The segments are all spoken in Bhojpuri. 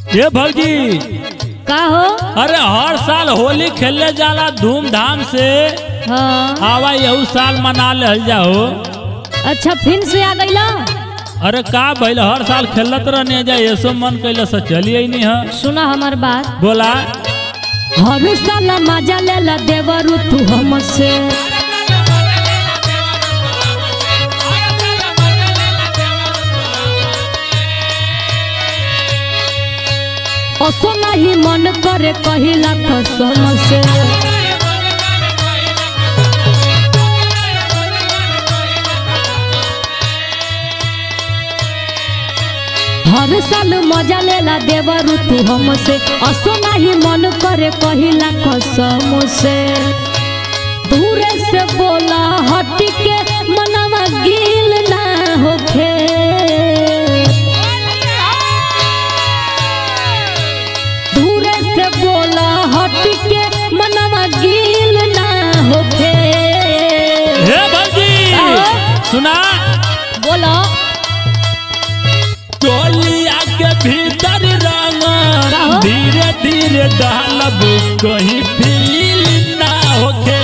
ये भौजी का हो अरे हर साल होली खेलने जाला धूमधाम से हाँ आवा यहू साल मना लेल जाओ अच्छा फिर से आ गईला अरे का भइल हर साल खेलत रहने जा ऐसो मन कैले से चलिए नहीं है सुना हमार बात बोला हर साल मजा लेला देवरू तू हमसे असो नहीं मन करे कहिला कसम से हर साल मजा लेला देवरू तू हमसे असो नहीं मन करे कहिला कसम से दूरे से बोला हट के मनवा गिल ना होखे दूरे से बोला हट के मनवा गिल ना होखे हे भौजी आओ। सुना बोलो टोलिया के भीतर रंग कहो। धीरे धीरे डालब कहीं फील ना होके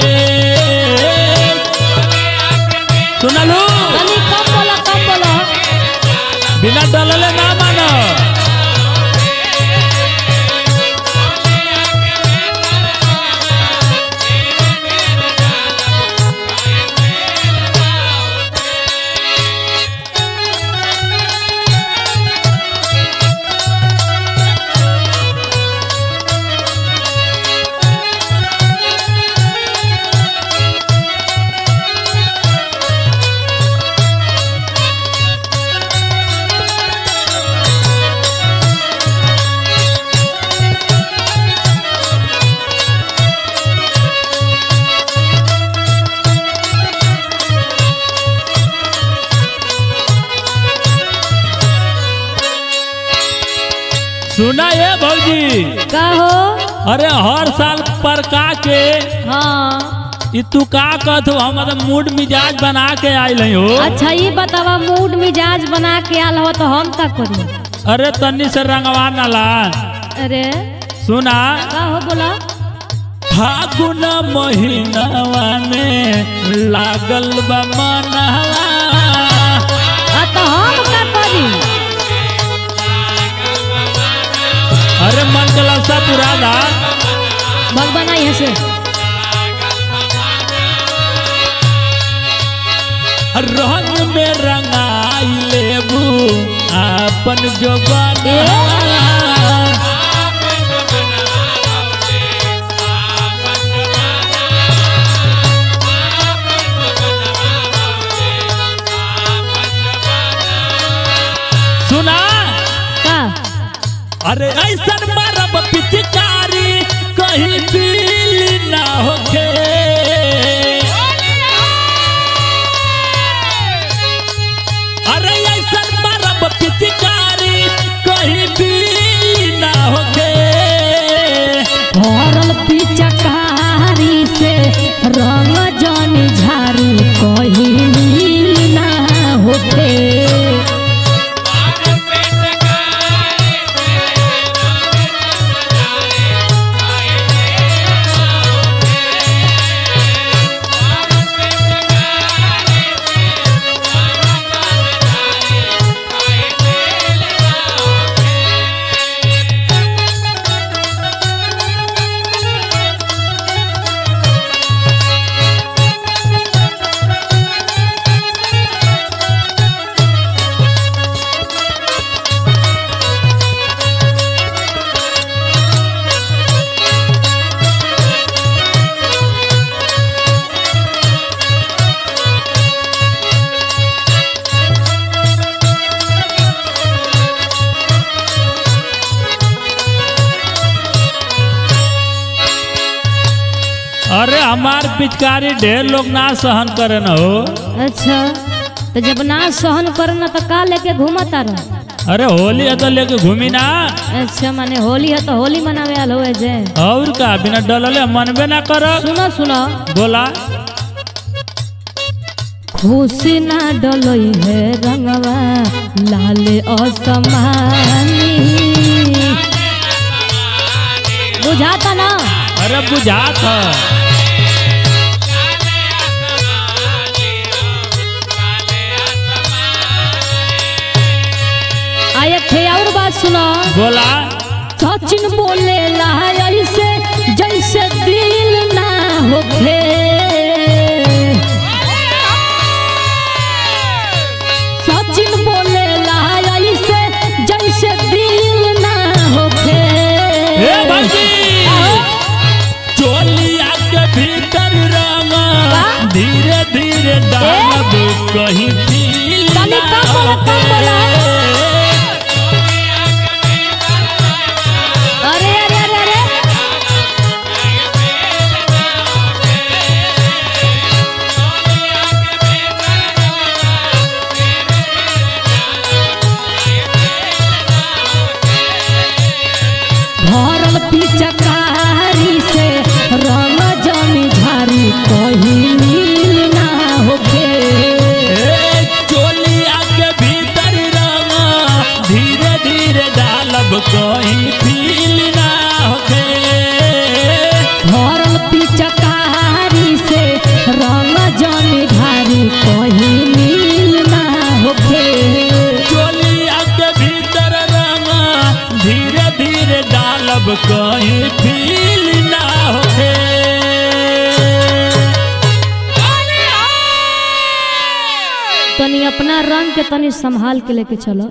सुनलू तनी कम बोलो कम बोलो बिना डलले ना मानो सुना ये भौजी का हो अरे हर साल पर का के हाँ ई तू का कहत हो हम तो मूड मिजाज बना के आइल हई हो अच्छा ये बतावा मूड मिजाज बना के आल हो तो हम का करी अरे तन्नी से रंगवा नाला अरे सुना का हो बोला फागुन महीनावा में लागल बा मनहवा आ तो हम का करी अरे मन के ललसा पूरा दा भगवान यहाँ से रंग में रंगाई लेबू आपन जो ए? सुना का अरे ऐसा मारब पिचकारी कहीं पीली ना होके अरे ऐसा मारब पिचकारी कहीं पीली ना होके भरल पिचकारी से रंग जनी झारू कहीं मिल ना होते अरे हमार पिचकारी ढेर लोग ना सहन करे न हो अच्छा तो जब ना सहन करना तो का लेके घूमता रह अरे होली है तो लेके घूमी ना अच्छा माने होली है तो होली मनावे आल हुए जे और का बिना डलले मनबे ना कर सुनो सुनो बोला खुशी ना डलई है रंगवा लाल असमानी बुझाता ना अरे बुझात है आ एक ठे और बात सुनो बोला सचिन बोले ऐसे जैसे दिल ना होखे सचिन बोले ऐसे जैसे दिल ना होखे हे भौजी चोलिया के भीतर रंगा धीरे धीरे डालब कहीं फील तनी ना कम बोला, कम बोला। अरे अरे अरे अरे भरल पिचकारी से रंग जमी झारी कहीं नील ना होखे ए, चोलिया के भीतर रंगा धीरे धीरे डालब कहीं फील ना होखे भरल पिचकारी से रंग जमी झारी कहीं नील ना होखे चोलिया के भीतर रंगा धीरे धीरे डालब कहीं फील ना होखे तनी अपना रंग के तनी संभाल के लेके चलो